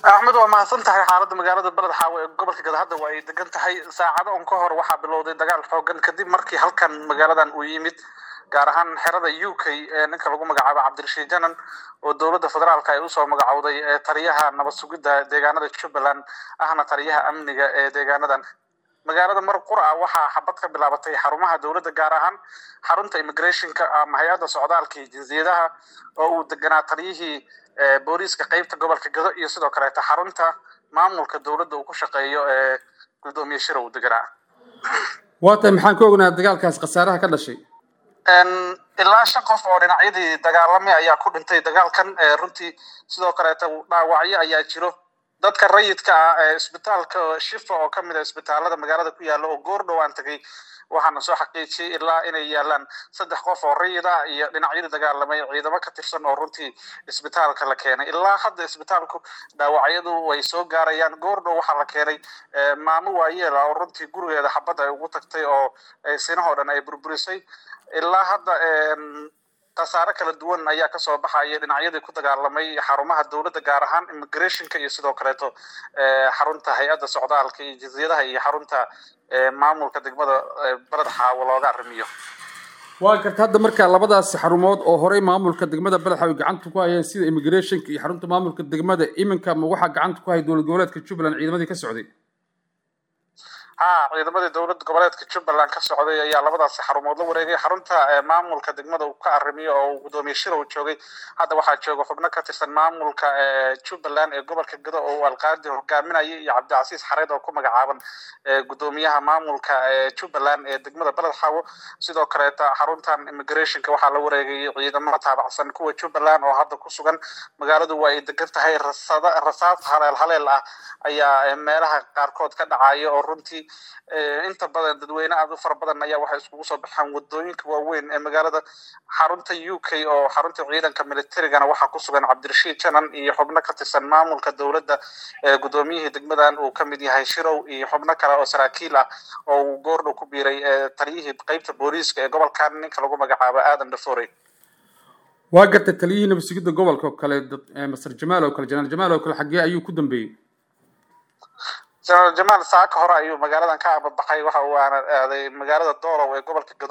axmed waa mahadsan tahay xaaladda magaalada beled xaawo ee gobolka gada hadda waa ay degan tahay saacado un ka hor waxaa bilowday dagaal xoogan kadib markii halkan magaaladan uu yimid gaar ahaan xerada u k ee ninka lagu magacaabo cabdirashiid janan oo dowladda federaalka ay usoo magacowday ee taliyaha nabad sugidda deegaanada jubbaland ahna taliyaha amniga ee deegaanadan magaalada mar qura waxaa xabad ka bilaabatay xarumaha dowladda gaar ahaan xarunta immigrationka ama hay-adda socdaalka iyo jinsiyadaha oo uu deganaa taliyihii booliiska qeybta gobolka gado iyo sidoo kaleeta xarunta maamulka dowladda uu ku shaqeeyo ee gudoomiye shira uu deganaa waa tahay maxaan ka ognaa dagaalkaas khasaaraha ka dhashay ilaa shan qof oo dhinacyadii dagaalamay ayaa ku dhintay dagaalkan runtii sidoo kaleeta dhaawacyo ayaa jiro dadka rayidka ah ee isbitaalka shifa oo kamid a isbitaalada magaalada ku yaala oo goor dhowaan tagay waxaana soo xaqiijiyey ilaa inay yaalaan saddex qof oo rayid ah iyo dhinacyadii dagaalamay ciidamo ka tirsan oo runtii isbitaalka la keenay ilaa hadda isbitaalku dhaawacyadu way soo gaarayaan goor dhow waxaa la keenay maamo waayeela oo runtii gurigeeda xabadda ay ugu tagtay oo sinahoo dhan ay burburisay ilaa hadda khasaare kala duwan ayaa kasoo baxaya dhinacyadii ku dagaalamay xarumaha dowladda gaar ahaan immigrationka iyo sidoo kaleeto xarunta hay-adda socdaalka iyo jinsiyadaha iyo xarunta maamulka degmada beled xaawo looga arrimiyo waa garta hadda marka labadaasi xarumood oo horey maamulka degmada beled xaawo gacanta ku hayeen sida immigrationka iyo xarunta maamulka degmada iminka ma waxaa gacanta ku haya dowlad goboleedka jubbaland ciidamadii ka socday ha ciidamadii dowlad goboleedka jubbaland ka socday ayaa labadaasi xarumood la wareegay xarunta maamulka degmada uu ka arrimiyo oo uu gudoomiye shira uu joogay hadda waxaa jooga xubno ka tirsan maamulka jubbaland ee gobolka gado oo uu alqaadi hogaaminayay iyo cabdicasiis xareed oo ku magacaaban gudoomiyaha maamulka jubbaland ee degmada beled xaawo sidoo kaleeta xaruntan immigrationka waxaa la wareegay ciidamo taabacsan kuwa jubbaland oo hadda ku sugan magaaladu waa ay degan tahay rasada rasaas haleel haleel ah ayaa meelaha qaarkood ka dhacaya oo runtii inta badan dadweyne aada u fara badan ayaa waxay iskugu soo baxaan wadooyinka waaweyn ee magaalada xarunta u k oo xarunta ciidanka militarigana waxaa ku sugan cabdirashiid janan iyo xubno ka tirsan maamulka dowladda gudoomiyihii degmadan uu kamid yahay shirow iyo xubno kale oo saraakiil ah oo uu goordhow ku biiray taliyihii qeybta booliiska ee gobolkan ninka lagu magacaabo aadan dhaforey waa gartay taliyihii nabad sugidda gobolka oo kale masar jamaal oo kale janaal jamaal oo kale xaggee ayuu ku dambeeyey jenaraal jamaal saaka hore ayuu magaaladan ka ababaxay waxa uu aana aaday magaalada doolow ee gobolka gado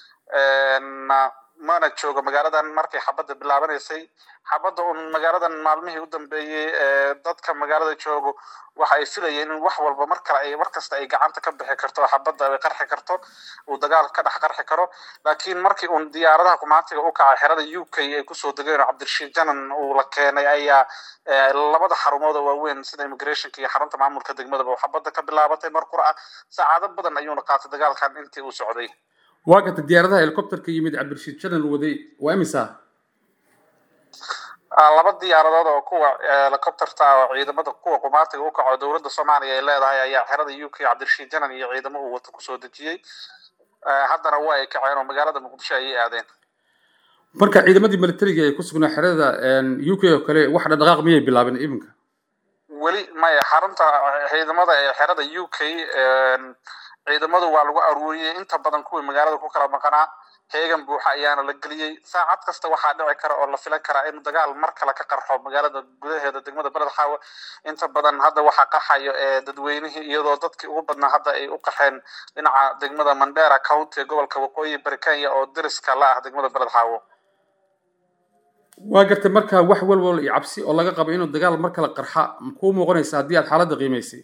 mana joogo magaaladan markay xabadda bilaabanaysay xabadda un magaaladan maalmihii u dambeeyey dadka magaalada joogo waxa ay filayeen in wax walba mar kale ay mar kasta ay gacanta ka bixi karto xabadda ay qarxi karto uu dagaal ka dhex qarxi karo laakiin markii uun diyaaradaha kumaantiga u kacay xerada u k ay kusoo degeen oo cabdirashiid janan uu la keenay ayaa labada xarumood oo waaweyn sida immigrationka iyo xarunta maamulka degmadaba xabadda ka bilaabatay mar qura ah saacado badan ayuuna qaatay dagaalkan intii uu socday waa garta diyaaradaha helicopterka yimid cabdirashiid janan waday waa imisa laba diyaaradood oo kuwa helicopterta oo ciidamada kuwa qumaatiga u kaco dowladda soomaaliya ay leedahay ayaa xerada u k cabdirashiid janan iyo ciidamo uu wato kusoo dejiyey haddana waa ay kaceen oo magaalada muqdisho ayay aadeen marka ciidamadii militariga ee ku sugnaa xerada u k oo kale wax dhaqdhaqaaq miyay bilaabeen iminka weli maya xarunta ciidamada ee xerada u k ciidamadu waa lagu aruuriyey inta badan kuwii magaalada ku kala maqanaa heegan buuxa ayaana la geliyey saacad kasta waxaa dhici kara oo la filan karaa in dagaal mar kale ka qarxo magaalada gudaheeda degmada beled xaawo inta badan hadda waxaa qaxayo ee dadweynihii iyadoo dadkii ugu badnaa hadda ay u qaxeen dhinaca degmada mandera county ee gobolka waqooyi bari kenya oo dariska la ah degmada beled xaawo waa gartay marka wax walwal iyo cabsi oo laga qabo inuu dagaal mar kale qarxa kuu muuqanaysa haddii aad xaaladda qiimaysay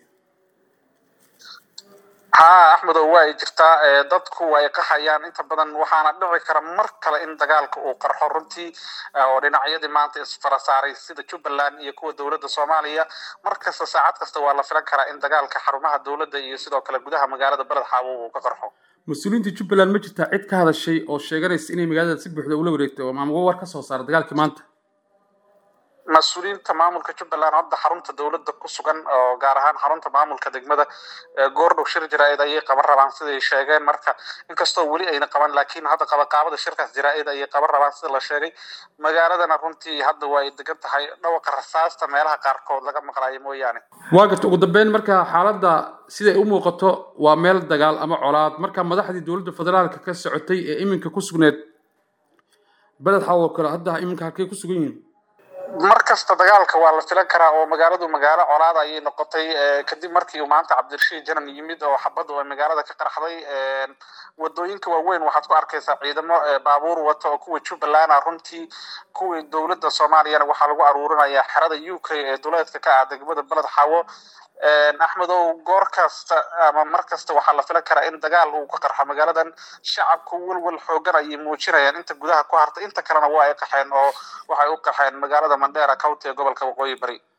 ha axmedow waa ay jirtaa dadku way qaxayaan inta badan waxaana dhici kara mar kale in dagaalka uu qarxo runtii oo dhinacyadii maanta isfara saaray sida jubbaland iyo kuwa dowladda soomaaliya mar kasta saacad kasta waa la filan karaa in dagaalka xarumaha dowladda iyo sidoo kale gudaha magaalada beled xaawo uu ka qarxo mas-uuliyiinta jubbaland ma jirtaa cid ka hadashay oo sheeganaysa inay magaalada si buuxda ula wareegtay oo maamul war ka soo saara dagaalkii maanta mas-uuliyiinta maamulka jubbaland hadda xarunta dowladda ku sugan oo gaar ahaan xarunta maamulka degmada goordhow shir jaraa-id ayay qaban rabaan siday sheegeen marka inkastoo weli ayna qaban laakiin hadda qabaqaabada shirkaas jaraa-id ayay qaban rabaan sida la sheegay magaaladana runtii hadda waa ay degan tahay dhawaqa rasaasta meelaha qaarkood laga maqlaayo mooyaane waa garta ugu dambeyn marka xaaladda siday u muuqato waa meel dagaal ama colaad marka madaxdii dowladda federaalka ka socotay ee iminka ku sugneed beled xawo kale hadda iminka halkay ku sugan yihiin mar kasta dagaalka waa la filan karaa oo magaaladu magaalo colaada ayay noqotay kadib markii uu maanta cabdirashiid janan yimid oo xabadu ay magaalada ka qarxday wadooyinka waaweyn waxaad ku arkaysaa ciidamo baabuur wata oo kuwa jubbaland ah runtii kuwii dowladda soomaaliyana waxaa lagu aruurinayaa xerada u k ee duleedka ka ah degmada beled xawo axmedow goor kasta ama mar kasta waxaa la filan karaa in dagaal uu ka qarxo magaaladan shacabku welwel xoogan ayay muujinayaan inta gudaha ku hartay inta kalena waa ay qaxeen oo waxay u qaxeen magaalada mandera county ee gobolka waqooyi bari